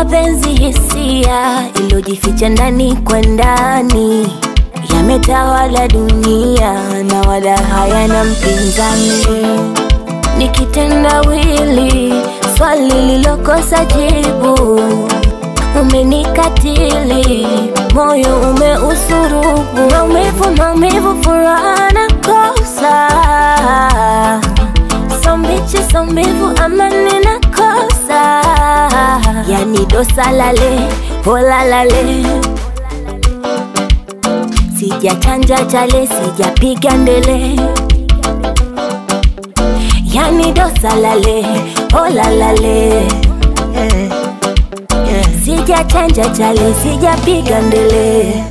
mapenzi hisia iliyojificha ndani kwa ndani yametawala dunia na wala hayana mpinzani ni kitendawili swali lilokosa jibu umenikatili moyo umeusurubu maumivu maumivu furaha na kosa sombichi sombivu amani na kosa yani dosa lale hola lale sijachanja chale sijapiga ndele yani dosa lale hola lale sijachanja chale sijapiga ndele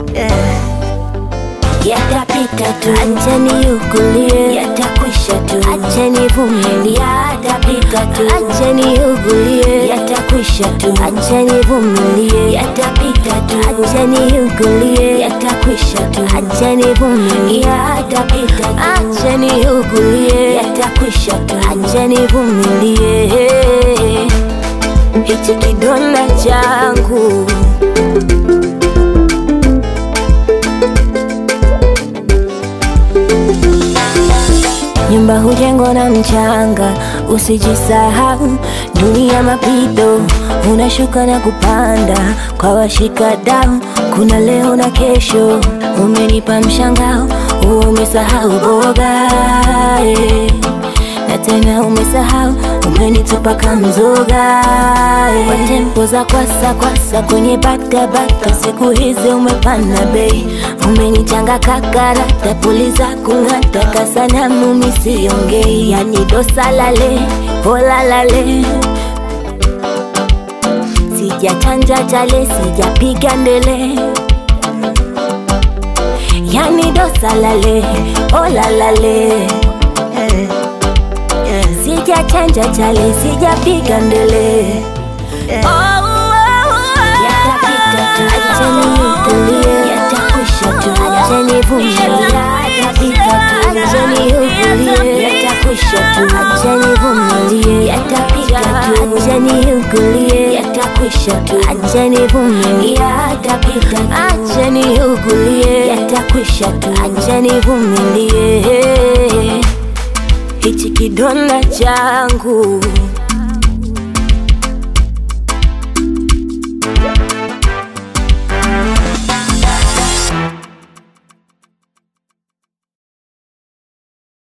yatapita tu, acheni ugulie, yatakwisha tu, acheni vumilie, yatapita tu, acheni ugulie, yatakwisha tu, acheni vumilie, yatapita tu, acheni ugulie, yatakwisha tu, acheni vumilie, yatapita tu, acheni ugulie, yatakwisha tu, acheni vumilie, hichi kidonda changu Nyumba hujengwa na mchanga, usijisahau. Dunia mapito, unashuka na kupanda kwa washikadau. Kuna leo na kesho, umenipa mshangao, umesahau boga eh. na tena umesahau, umenitupa kamzoga eh. kwa tempo za kwasa kwasa kwenye bata bata, siku hizi umepanda bei, umenichanga kakarata, puliza kung'ata, kasanamu misiongei, yani dosa lale hola lale sijachanja chale sijapiga ndele yani dosa lale hola lale sijachanja chale sijapiga ndele yatapita tu acheni utulie yatakwisha tu acheni vumilie yatapita tu acheni utulie yatakwisha tu acheni vumilie yatapita tu acheni utulie yatakwisha tu acheni vumilie yatapita tu acheni utulie yatakwisha tu acheni vumilie hichi kidonda changu